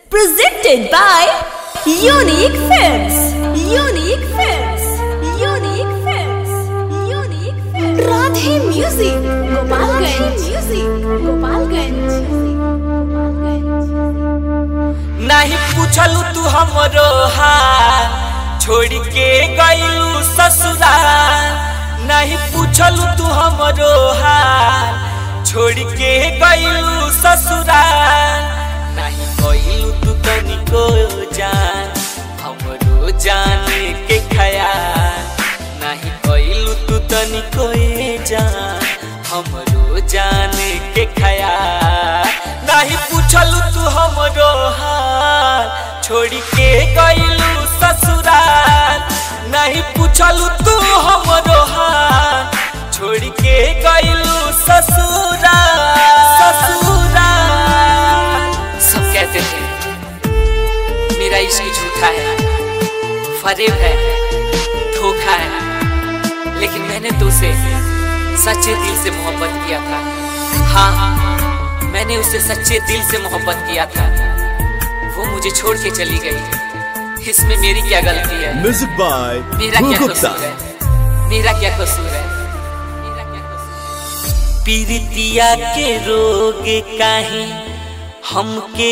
Presented by Unique Films. Unique Films. Unique Films. Unique Films. Radhe Music. Gopalganj. Music. Gopalganj. Gopalganj. नहीं पूछलू तू हमरो हाल छोड़ के गईलू ससुराल नहीं पूछलू तू हमरो हाल छोड़ के गईलू ससुराल नहीं गईलू तू तनिको जान हमरो जाने के खयाल नहीं गईलू तू तनिको जान हमरो जाने के खयाल नहीं पूछलू तू हमरो हाल छोड़ के गईलू ससुराल नहीं पूछलू तू हमरो हाल छोड़ के गईलू ससुराल ससुराल सब कहते थे मेरा इश्क झूठा है फरेब है धोखा है लेकिन मैंने तो उसे सच्चे दिल से मोहब्बत किया था हाँ मैंने उसे सच्चे दिल से मोहब्बत किया था वो मुझे छोड़ के चली गई इसमें मेरी क्या गलती है Music by मेरा Bhu क्या Gupta. कसूर है मेरा क्या कसूर है मेरा क्या कसूर पीरितिया के रोग काहे हमके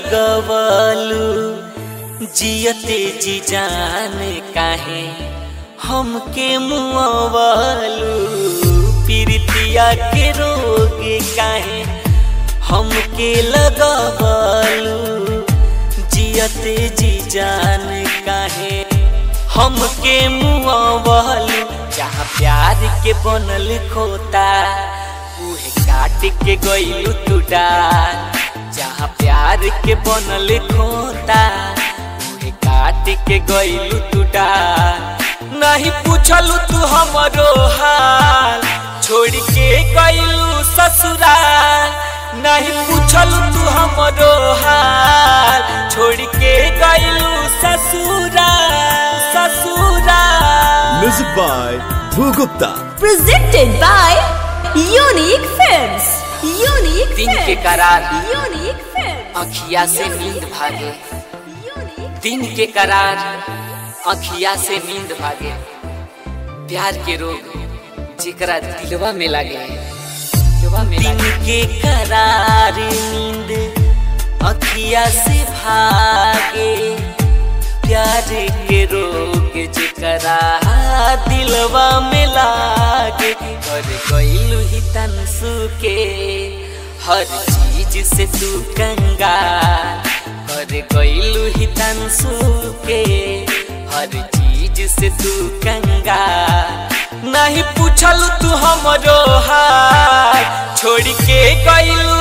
लगवलू जियते जी जान काहे हमके मुआवलू पीरितिया के रोग काहे हमके लगवलू जियते जी जान काहे हमके मुआवलू जहाँ प्यार के बनल खोता उहे काट के गईलू तू डाल जहाँ प्यार के बनल खोता उहे काट के गईलू तू डाल नहीं पूछलू तू हमरो हाल छोड़ के गईलू ससुराल नहीं पूछलू तू हमरो हाल छोड़ के गईलू ससुराल ससुराल Music by Bhu Gupta. Presented by Unique Films. Unique दिन Films. के करार Unique Films. अखिया से नींद भागे Unique. दिन के करार अखिया से नींद भागे प्यार के रोग जेकरा दिलवा में लागे दिलवा में दिन के करार नींद अखिया से भागे प्यार के रोग जेकरा दिलवा में लागे और गईलू ही तनसु के हर चीज से तू कंगाल कर गईलू ही तनसु के हर चीज से तू कंगाल नहीं पूछलू तू हमरो हाल छोड़ के गईलू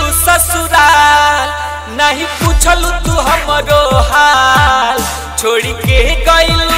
ससुराल नहीं पूछलू तू हमरो हाल छोड़ के गईलू